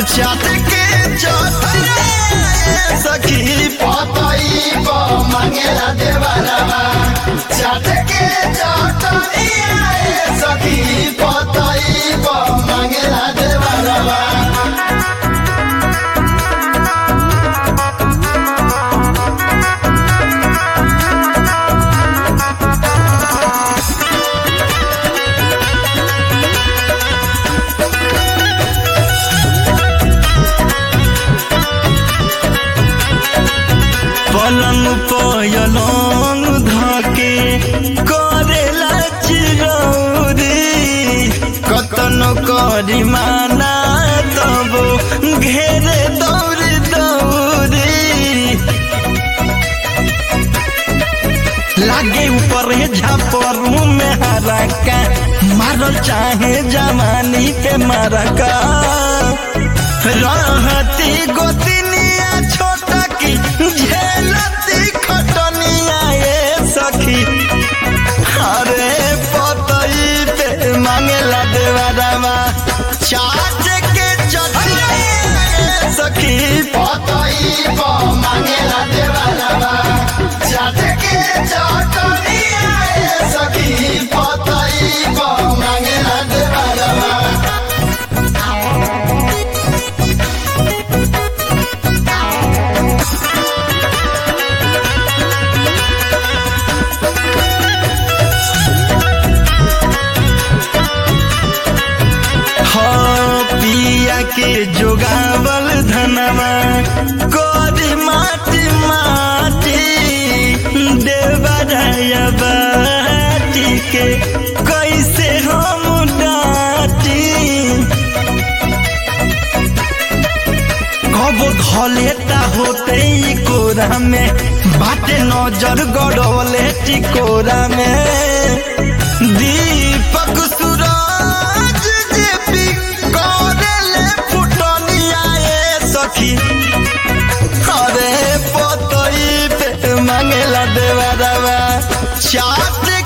चाट के चटनिया ये सखी पतई प मांगेला देवरवा चाट के चटनिया ए सखी पतई प मांगेला देवरवा पलंग पयलंग धके करेला चिरौरी कतनो करी माना तब घेरे दौड़ी दौड़ी लागे ऊपर झापरू में हरका मारल चाहे जवानी पे मरका रहती गोतिनिया छोटा की झेलती खटनिया ये सखी अरे पतई पे मांगेला देवरवा चाट के चटनिया ये सखी पतई प मांगेला देवरवा चाट के चटनिया ए सखी पतई प मांगेला देवरवा हाँ पिया के जोगावल धनवा कोरी माटी माटी देवराया बाटी के कैसे हम डाटी कबो धलेता होते ई कोरा में बाटे नजर गड़वले टिकोरा में दीपक सूरज जेपी करेले फुटनिया ए सखी अरे पतई पे मांगेला देवरवा चाट